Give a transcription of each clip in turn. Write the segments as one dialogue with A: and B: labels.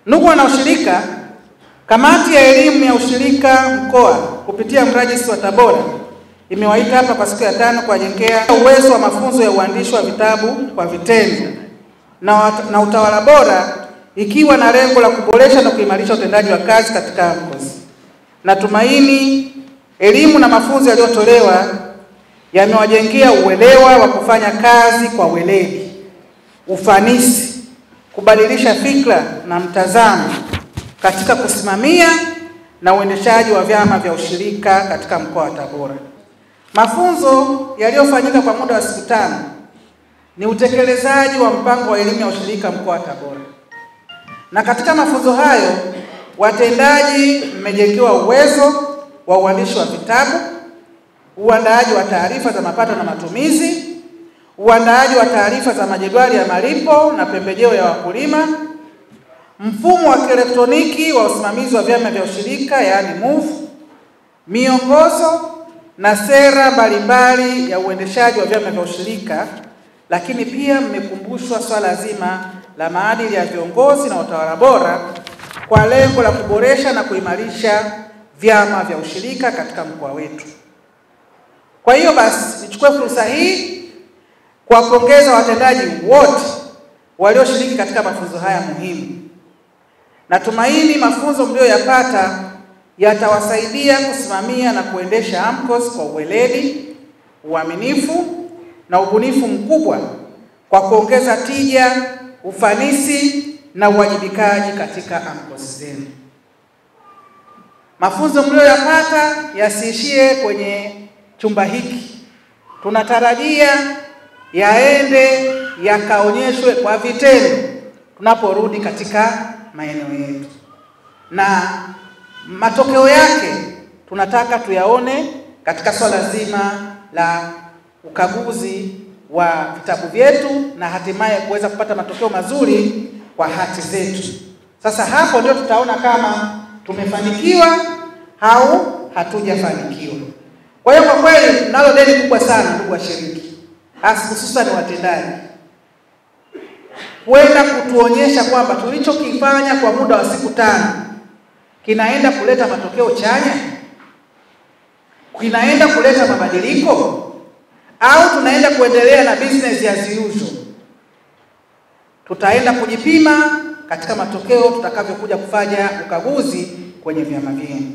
A: Ndugu wanaushirika, kamati ya elimu ya ushirika mkoa kupitia mrajisi wa Tabora imewaita hapa kwa siku ya tano kuwajengea uwezo wa mafunzo ya uandishi wa vitabu kwa vitendo na, na utawala bora ikiwa na lengo la kuboresha na kuimarisha utendaji wa kazi katika AMCOS. Natumaini elimu na mafunzo yaliyotolewa yamewajengea uelewa wa kufanya kazi kwa weledi, ufanisi, kubadilisha fikra na mtazamo katika kusimamia na uendeshaji wa vyama vya ushirika katika mkoa wa Tabora. Mafunzo yaliyofanyika kwa muda wa siku tano ni utekelezaji wa mpango wa elimu ya ushirika mkoa wa Tabora, na katika mafunzo hayo watendaji mmejengewa uwezo wa uandishi wa vitabu, uandaaji wa taarifa za mapato na matumizi, uandaaji wa taarifa za majedwali ya malipo na pembejeo ya wakulima, mfumo wa kielektroniki wa usimamizi wa vyama vya ushirika yaani MUF, miongozo na sera mbalimbali ya uendeshaji wa vyama vya ushirika, lakini pia mmekumbushwa swala zima la maadili ya viongozi na utawala bora kwa lengo la kuboresha na kuimarisha vyama vya ushirika katika mkoa wetu. Kwa hiyo basi, nichukue fursa hii kuwapongeza watendaji wote walioshiriki katika mafunzo haya muhimu. Natumaini mafunzo mlioyapata yatawasaidia kusimamia na kuendesha AMCOS kwa uweledi, uaminifu na ubunifu mkubwa kwa kuongeza tija, ufanisi na uwajibikaji katika AMCOS zenu. Mafunzo mlioyapata yasiishie kwenye chumba hiki, tunatarajia yaende yakaonyeshwe kwa vitendo tunaporudi katika maeneo yetu, na matokeo yake tunataka tuyaone katika swala zima la ukaguzi wa vitabu vyetu na hatimaye kuweza kupata matokeo mazuri kwa hati zetu. Sasa hapo ndio tutaona kama tumefanikiwa au hatujafanikiwa. Kwa hiyo kwa kweli nalo deni kubwa sana, ndugu washiriki, hasa hususan watendaji, kwenda kutuonyesha kwamba tulichokifanya kwa muda wa siku tano kinaenda kuleta matokeo chanya, kinaenda kuleta mabadiliko au tunaenda kuendelea na business as usual. Tutaenda kujipima katika matokeo tutakavyokuja kufanya ukaguzi kwenye vyama vyenu.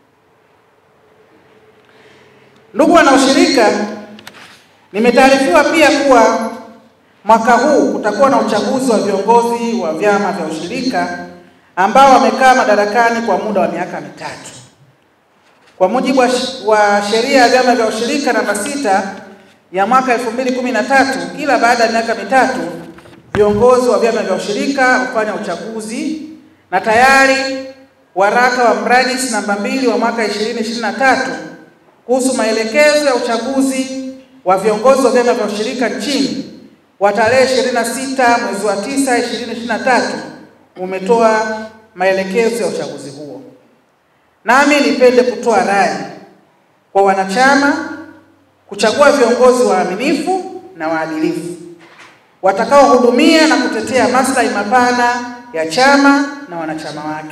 A: Ndugu wanaoshirika, nimetaarifiwa pia kuwa mwaka huu kutakuwa na uchaguzi wa viongozi wa vyama vya ushirika ambao wamekaa madarakani kwa muda wa miaka mitatu. Kwa mujibu wa sheria ya vyama vya ushirika namba sita ya mwaka 2013, kila baada ya miaka mitatu viongozi wa vyama vya ushirika hufanya uchaguzi na tayari waraka wa mrajisi namba mbili wa mwaka 2023 kuhusu maelekezo ya uchaguzi wa viongozi wa vyama vya ushirika nchini wa tarehe 26 mwezi wa 9 2023 umetoa maelekezo ya uchaguzi huo. Nami nipende kutoa rai kwa wanachama kuchagua viongozi waaminifu na waadilifu watakaohudumia na kutetea maslahi mapana ya chama na wanachama wake.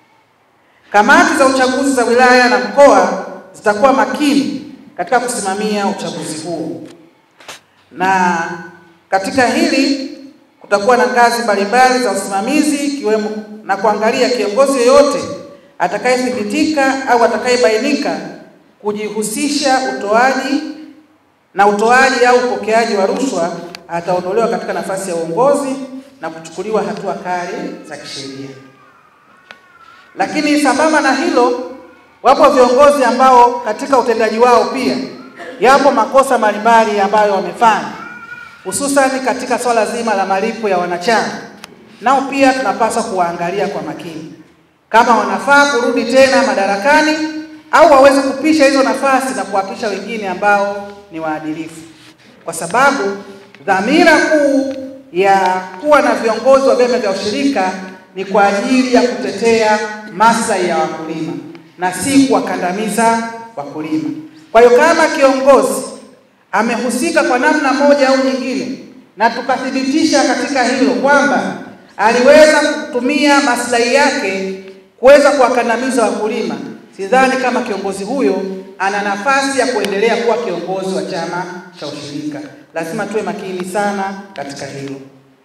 A: Kamati za uchaguzi za wilaya na mkoa zitakuwa makini katika kusimamia uchaguzi huo, na katika hili kutakuwa na ngazi mbalimbali za usimamizi ikiwemo na kuangalia kiongozi yoyote atakayethibitika au atakayebainika kujihusisha utoaji na utoaji au upokeaji wa rushwa ataondolewa katika nafasi ya uongozi na kuchukuliwa hatua kali za kisheria. Lakini sambamba na hilo, wapo viongozi ambao katika utendaji wao pia yapo makosa mbalimbali ambayo wamefanya, hususani katika swala zima la malipo ya wanachama, nao pia tunapaswa kuwaangalia kwa makini kama wanafaa kurudi tena madarakani au waweze kupisha hizo nafasi na kuwapisha wengine ambao ni waadilifu, kwa sababu dhamira kuu ya kuwa na viongozi wa vyama vya ushirika ni kwa ajili ya kutetea maslahi ya wakulima na si kuwakandamiza wakulima. Kwa hiyo kama kiongozi amehusika kwa namna moja au nyingine na tukathibitisha katika hilo kwamba aliweza kutumia maslahi yake kuweza kuwakandamiza wakulima, sidhani kama kiongozi huyo ana nafasi ya kuendelea kuwa kiongozi wa chama cha ushirika. Lazima tuwe makini sana katika hilo.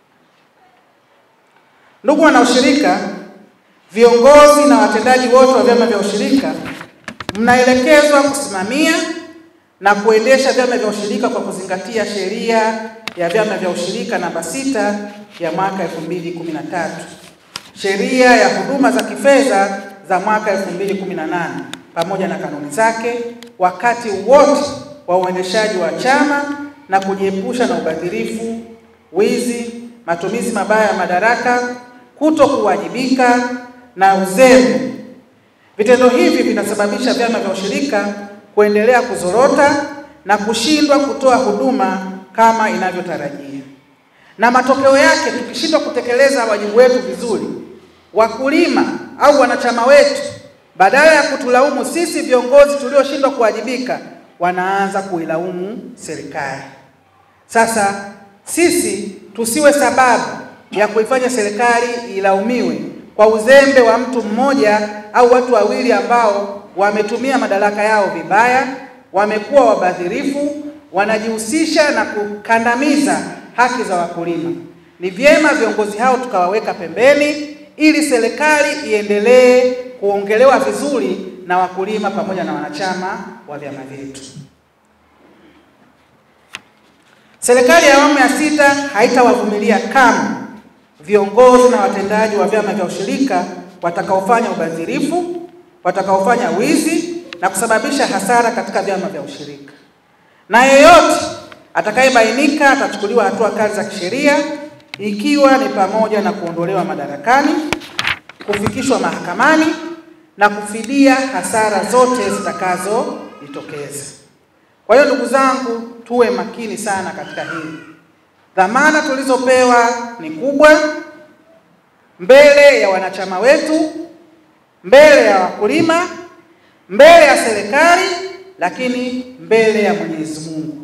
A: Ndugu wanaushirika, viongozi na watendaji wote wa vyama vya ushirika mnaelekezwa kusimamia na kuendesha vyama vya ushirika kwa kuzingatia sheria ya vyama vya ushirika namba sita ya mwaka 2013, sheria ya huduma za kifedha za mwaka 2018 pamoja na kanuni zake wakati wote wa uendeshaji wa chama na kujiepusha na ubadhirifu, wizi, matumizi mabaya ya madaraka, kuto kuwajibika na uzembe. Vitendo hivi vinasababisha vyama vya ushirika kuendelea kuzorota na kushindwa kutoa huduma kama inavyotarajia. Na matokeo yake, tukishindwa kutekeleza wajibu wetu vizuri, wakulima au wanachama wetu, badala ya kutulaumu sisi viongozi tulioshindwa kuwajibika, wanaanza kuilaumu serikali. Sasa sisi tusiwe sababu ya kuifanya serikali ilaumiwe kwa uzembe wa mtu mmoja au watu wawili ambao wametumia madaraka yao vibaya, wamekuwa wabadhirifu, wanajihusisha na kukandamiza haki za wakulima. Ni vyema viongozi hao tukawaweka pembeni ili serikali iendelee kuongelewa vizuri na wakulima pamoja na wanachama wa vyama vyetu. Serikali ya awamu ya sita haitawavumilia kamwe viongozi na watendaji wa vyama vya ushirika watakaofanya ubadhirifu, watakaofanya wizi na kusababisha hasara katika vyama vya ushirika, na yeyote atakayebainika atachukuliwa hatua kali za kisheria, ikiwa ni pamoja na kuondolewa madarakani, kufikishwa mahakamani na kufidia hasara zote zitakazojitokeza. Kwa hiyo ndugu zangu, tuwe makini sana katika hili. Dhamana tulizopewa ni kubwa mbele ya wanachama wetu, mbele ya wakulima, mbele ya serikali, lakini mbele ya Mwenyezi Mungu.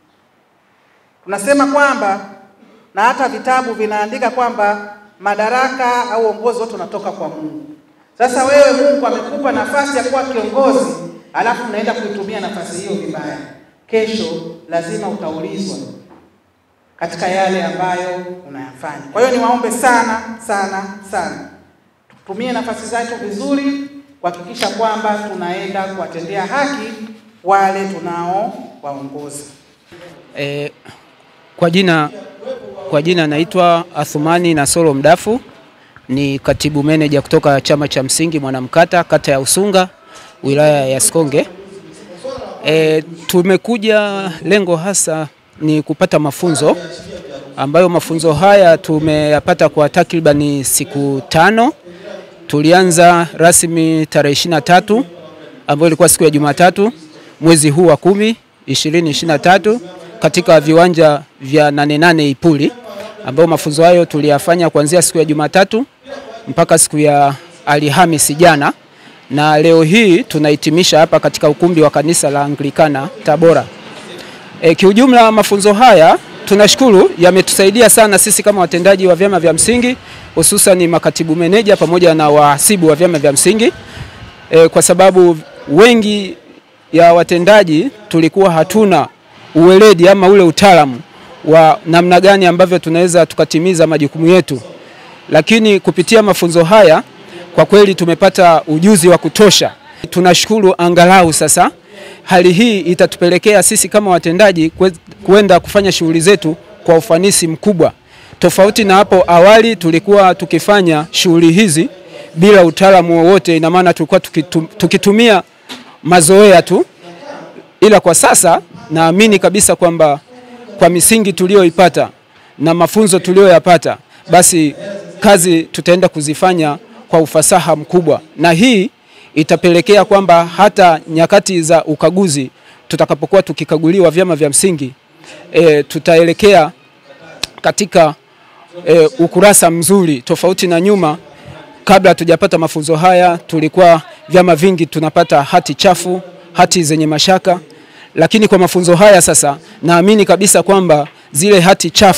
A: Tunasema kwamba na hata vitabu vinaandika kwamba madaraka au uongozi wote unatoka kwa Mungu. Sasa wewe, Mungu amekupa nafasi ya kuwa kiongozi, alafu unaenda kuitumia nafasi hiyo vibaya, kesho lazima utaulizwa katika yale ambayo unayafanya. Kwa hiyo niwaombe sana sana sana, tutumie nafasi zetu vizuri kuhakikisha kwamba tunaenda kuwatendea haki wale tunao waongoza.
B: E, kwa jina kwa jina naitwa Athumani Nasoro Mdafu, ni katibu meneja kutoka chama cha msingi Mwanamkata, kata ya Usunga, wilaya ya Sikonge. E, tumekuja lengo hasa ni kupata mafunzo ambayo mafunzo haya tumeyapata kwa takribani siku tano. Tulianza rasmi tarehe ishirini na tatu ambayo ilikuwa siku ya Jumatatu mwezi huu wa kumi ishirini ishirini na tatu katika viwanja vya nane nane Ipuli, ambayo mafunzo hayo tuliyafanya kuanzia siku ya Jumatatu mpaka siku ya Alhamisi jana, na leo hii tunahitimisha hapa katika ukumbi wa kanisa la Anglikana Tabora. E, kiujumla mafunzo haya tunashukuru yametusaidia sana sisi kama watendaji wa vyama vya msingi hususan makatibu meneja pamoja na wahasibu wa vyama vya msingi e, kwa sababu wengi ya watendaji tulikuwa hatuna uweledi ama ule utaalamu wa namna gani ambavyo tunaweza tukatimiza majukumu yetu, lakini kupitia mafunzo haya kwa kweli tumepata ujuzi wa kutosha. Tunashukuru angalau sasa hali hii itatupelekea sisi kama watendaji kuenda kufanya shughuli zetu kwa ufanisi mkubwa, tofauti na hapo awali tulikuwa tukifanya shughuli hizi bila utaalamu wowote. Ina maana tulikuwa tukitum, tukitumia mazoea tu, ila kwa sasa naamini kabisa kwamba kwa misingi tuliyoipata na mafunzo tuliyoyapata, basi kazi tutaenda kuzifanya kwa ufasaha mkubwa, na hii itapelekea kwamba hata nyakati za ukaguzi tutakapokuwa tukikaguliwa vyama vya msingi e, tutaelekea katika e, ukurasa mzuri, tofauti na nyuma. Kabla hatujapata mafunzo haya, tulikuwa vyama vingi tunapata hati chafu, hati zenye mashaka, lakini kwa mafunzo haya sasa naamini kabisa kwamba zile hati chafu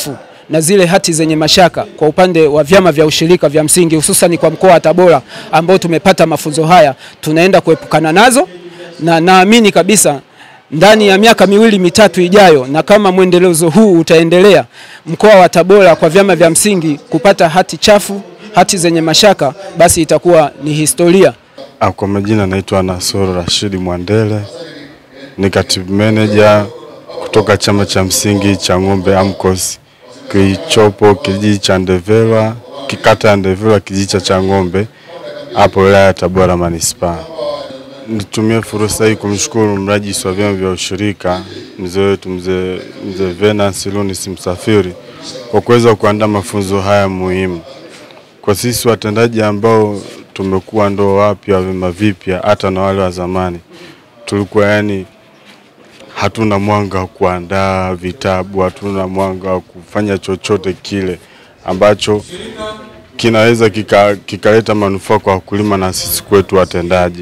B: na zile hati zenye mashaka kwa upande wa vyama vya ushirika vya msingi hususan kwa mkoa wa Tabora ambao tumepata mafunzo haya, tunaenda kuepukana nazo, na naamini kabisa ndani ya miaka miwili mitatu ijayo, na kama mwendelezo huu utaendelea, mkoa wa Tabora kwa vyama vya msingi kupata hati chafu, hati zenye mashaka, basi itakuwa ni historia.
C: Ah, Kwa majina naitwa Nasoro Rashidi Mwandele, ni katibu meneja kutoka chama cha msingi cha Ng'ombe AMCOS kilichopo kijiji cha Ndevela, kikata ya Ndevela, kijiji cha Chang'ombe hapo wilaya ya Tabora manispaa. Nitumie fursa hii kumshukuru mrajisi wa vyama vya ushirika mzee wetu mzee mzee Venance Lunis Msafiri kwa kuweza kuandaa mafunzo haya muhimu kwa sisi watendaji ambao tumekuwa ndo wapya wa vyama vipya, hata na wale wa zamani, tulikuwa yani hatuna mwanga wa kuandaa vitabu, hatuna mwanga wa kufanya chochote kile ambacho kinaweza kika- kikaleta manufaa kwa wakulima na sisi kwetu watendaji.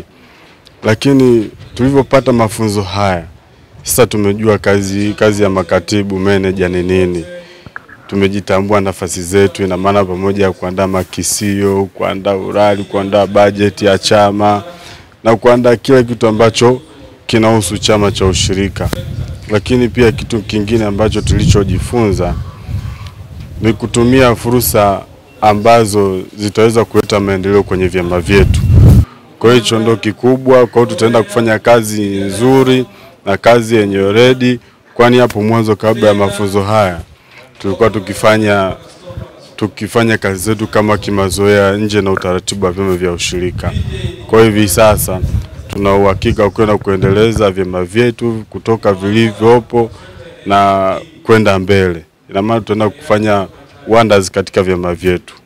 C: Lakini tulivyopata mafunzo haya sasa tumejua kazi, kazi ya makatibu meneja ni nini tumejitambua nafasi zetu, ina maana pamoja ya kuandaa makisio, kuandaa urali, kuandaa bajeti ya chama na kuandaa kila kitu ambacho kinahusu chama cha ushirika. Lakini pia kitu kingine ambacho tulichojifunza ni kutumia fursa ambazo zitaweza kuleta maendeleo kwenye vyama vyetu. Kwa hiyo hicho ndo kikubwa. Kwa hiyo tutaenda kufanya kazi nzuri na kazi yenye weledi, kwani hapo mwanzo kabla ya mafunzo haya tulikuwa tukifanya tukifanya kazi zetu kama kimazoea nje na utaratibu wa vyama vya ushirika. Kwa hiyo hivi sasa tuna uhakika wa kwenda kuendeleza vyama vyetu kutoka vilivyopo na kwenda mbele. Ina maana tutaenda kufanya wonders katika vyama vyetu.